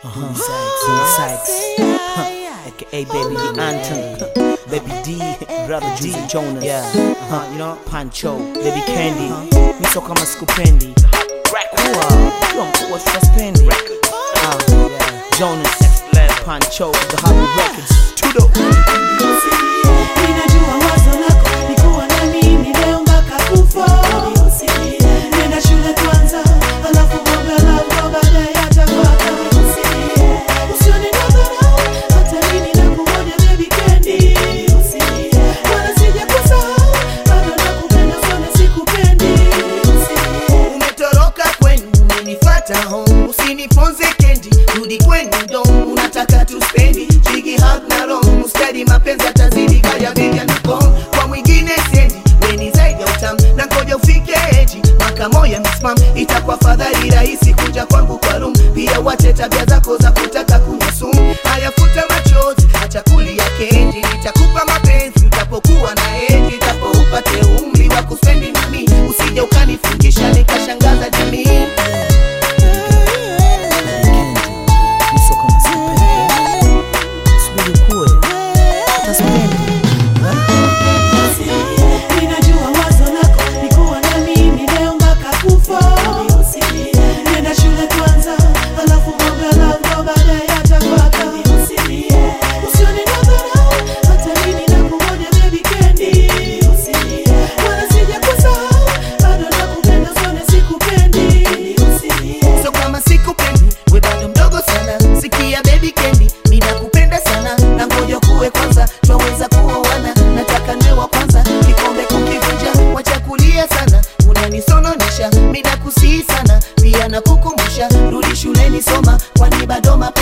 Uh-huh. Sykes, Sykes. Huh. AKA Baby the Anthem. Baby D, Brother D, Jonas. Yeah. Uh-huh. You know, Pancho, Baby Candy. Miso kama sikupendi. Kuwa, kuwa mkubwa tutaspendi. Ah, yeah. Jonas, Pancho, The Hobby Records. Tudo. Ninajua wazo lako ni kuwa na mimi leo mpaka kufa. Nenda shule kwanza, alafu mambo ya love baadaye yatafuata. Usione nadharau, hata mimi nakungoja baby Candy. Wala sijakusahau, bado nakupenda sana sikupendi. Umetoroka kwenu umenifata home, usiniponze kendi, rudi kwenu dom, unataka tuspendi jigi hug na rom, ustadi mapenzi atazidi kaya bega na kom, kwa mwingine sendi, weni zaidi ya utam, na ngoja ufike eji, maka moya misimam, itakuwa fadhali rahisi kuja kwangu kwa room, pia wache tabia zako za kutaka kunywa sumu, hayafuta machozi, acha kulia kendi, nitakupa mapenzi utapokuwa na eji, itapo upate umri wa kuspendi nami, usije ukanifungisha nikashangaza jamii. Miso kama sikupendi. Subiri ukue. Utaspendi. Ninajua wazo lako ni kuwa na mimi leo mpaka kufa. Nenda shule kwanza, alafu mambo ya love baadaye yatafuata. Usione nadharau, hata mimi nakungoja baby Candy. Wala sijakusahau, bado nakupenda sana sikupendi. So kama sikupendi, we bado mdogo sana. Sikia baby Candy, mimi nakupenda sana, na ngoja kuwe kwanza, twaweza kuoana. Nataka niwe wa kwanza, kikombe kukivunja, wacha kulia sana, unanisononesha. Mimi nakusihi sana, pia nakukumbusha, rudi shuleni soma, kwani bado mapema